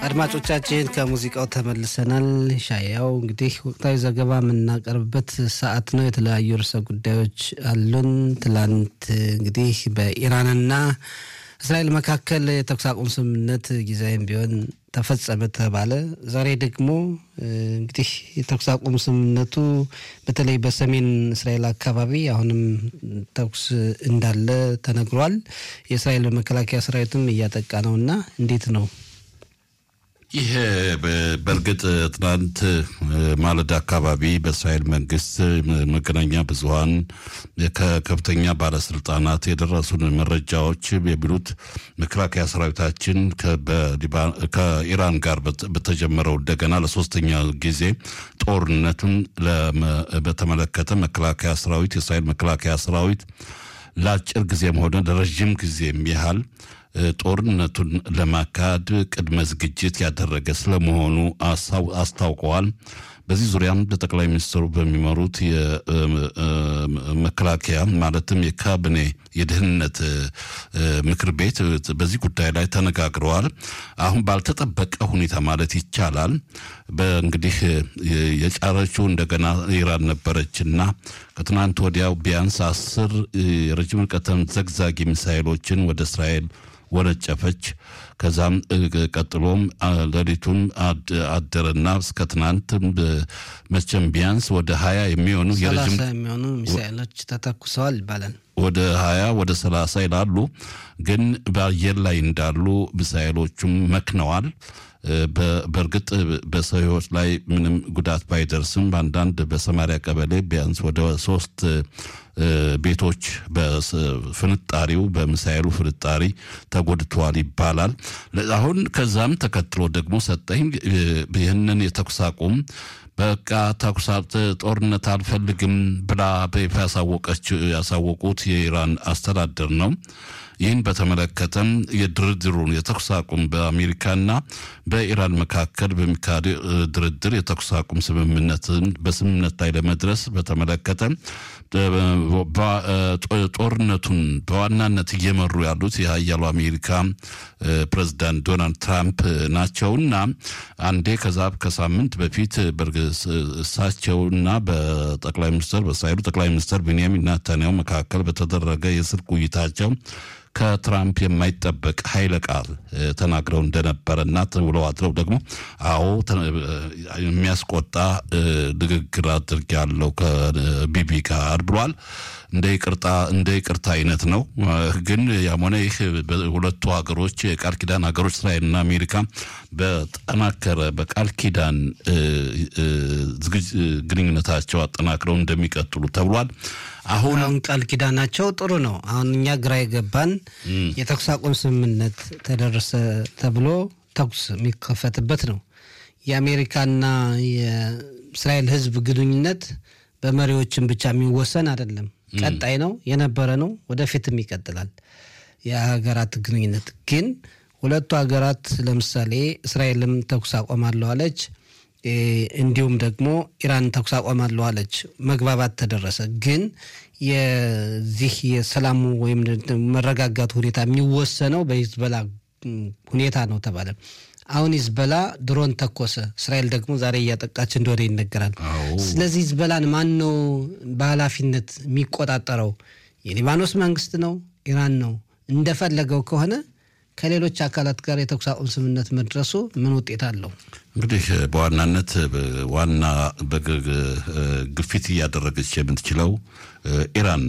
አድማጮቻችን ከሙዚቃው ተመልሰናል። ሻያው እንግዲህ ወቅታዊ ዘገባ የምናቀርብበት ሰዓት ነው። የተለያዩ ርዕሰ ጉዳዮች አሉን። ትላንት እንግዲህ በኢራንና እስራኤል መካከል የተኩስ አቁም ስምምነት ጊዜያዊም ቢሆን ተፈጸመ ተባለ። ዛሬ ደግሞ እንግዲህ የተኩስ አቁም ስምምነቱ በተለይ በሰሜን እስራኤል አካባቢ አሁንም ተኩስ እንዳለ ተነግሯል። የእስራኤል መከላከያ ሰራዊትም እያጠቃ ነው እና እንዴት ነው? ይህ በእርግጥ ትናንት ማለዳ አካባቢ በእስራኤል መንግስት መገናኛ ብዙኃን ከከፍተኛ ባለስልጣናት የደረሱን መረጃዎች የሚሉት መከላከያ ሰራዊታችን ከኢራን ጋር በተጀመረው እንደገና ለሶስተኛ ጊዜ ጦርነቱን በተመለከተ መከላከያ ሰራዊት የእስራኤል መከላከያ ሰራዊት ለአጭር ጊዜም ሆነ ለረዥም ጊዜም ያህል ጦርነቱን ለማካሄድ ቅድመ ዝግጅት ያደረገ ስለመሆኑ አስታውቀዋል። በዚህ ዙሪያም በጠቅላይ ሚኒስትሩ በሚመሩት የመከላከያ ማለትም የካቢኔ የደህንነት ምክር ቤት በዚህ ጉዳይ ላይ ተነጋግረዋል። አሁን ባልተጠበቀ ሁኔታ ማለት ይቻላል በእንግዲህ የጫረችው እንደገና ኢራን ነበረችና ከትናንት ወዲያው ቢያንስ አስር የረጅም ርቀት ዘግዛጊ ሚሳይሎችን ወደ እስራኤል ወነጨፈች። ከዛም ቀጥሎም ሌሊቱን አደረና እስከ ትናንት መቼም ቢያንስ ወደ ሀያ የሚሆኑ ሰላሳ የሚሆኑ ሚሳይሎች ተተኩሰዋል ይባላል። ወደ ሀያ ወደ ሰላሳ ይላሉ። ግን በአየር ላይ እንዳሉ ሚሳይሎቹም መክነዋል። በእርግጥ በሰው ሕይወት ላይ ምንም ጉዳት ባይደርስም በአንዳንድ በሰማሪያ ቀበሌ ቢያንስ ወደ ሶስት ቤቶች በፍንጣሪው በሚሳኤሉ ፍንጣሪ ተጎድተዋል ይባላል። አሁን ከዛም ተከትሎ ደግሞ ሰጠኝ ይህንን የተኩስ አቁም በቃ ተኩስ ጦርነት አልፈልግም ብላ በይፋ ያሳወቁት የኢራን አስተዳደር ነው። ይህን በተመለከተም የድርድሩን የተኩስ አቁም በአሜሪካና በኢራን መካከል በሚካሄድ ድርድር የተኩስ አቁም ስምምነትን በስምምነት ላይ ለመድረስ በተመለከተ ጦርነቱን በዋናነት እየመሩ ያሉት የሀያሉ አሜሪካ ፕሬዚዳንት ዶናልድ ትራምፕ ናቸውና አንዴ ከዛ ከሳምንት በፊት እሳቸውና በጠቅላይ ሚኒስትር በእስራኤሉ ጠቅላይ ሚኒስትር ቤንያሚን ናታንያሁ መካከል በተደረገ የስልክ ውይይታቸው ከትራምፕ የማይጠበቅ ኃይለ ቃል ተናግረው እንደነበረና ውለው አድረው ደግሞ አዎ የሚያስቆጣ ንግግር አድርጌያለሁ ከቢቢ ጋር ብሏል። እንደ ይቅርታ እንደ ይቅርታ አይነት ነው። ግን ያም ሆነ ይህ ሁለቱ ሀገሮች የቃል ኪዳን ሀገሮች እስራኤልና አሜሪካ በጠናከረ በቃል ኪዳን ግንኙነታቸው አጠናክረው እንደሚቀጥሉ ተብሏል። አሁን ቃል ኪዳናቸው ጥሩ ነው። አሁን እኛ ግራ የገባን የተኩስ አቁም ስምምነት ተደረሰ ተብሎ ተኩስ የሚከፈትበት ነው። የአሜሪካና የእስራኤል ሕዝብ ግንኙነት በመሪዎችን ብቻ የሚወሰን አይደለም። ቀጣይ ነው የነበረ ነው፣ ወደፊትም ይቀጥላል። የሀገራት ግንኙነት ግን ሁለቱ ሀገራት ለምሳሌ እስራኤልም ተኩስ አቆማለሁ አለች። እንዲሁም ደግሞ ኢራን ተኩስ አቆማለሁ አለች። መግባባት ተደረሰ። ግን የዚህ የሰላሙ ወይም መረጋጋቱ ሁኔታ የሚወሰነው በሂዝበላ ሁኔታ ነው ተባለ። አሁን ሂዝበላ ድሮን ተኮሰ። እስራኤል ደግሞ ዛሬ እያጠቃች እንደሆነ ይነገራል። ስለዚህ ሂዝበላን ማን ነው በኃላፊነት የሚቆጣጠረው? የሊባኖስ መንግስት ነው? ኢራን ነው? እንደፈለገው ከሆነ ከሌሎች አካላት ጋር የተኩስ አቁም ስምምነት መድረሱ ምን ውጤት አለው? እንግዲህ በዋናነት ዋና ግፊት እያደረገች የምትችለው ኢራን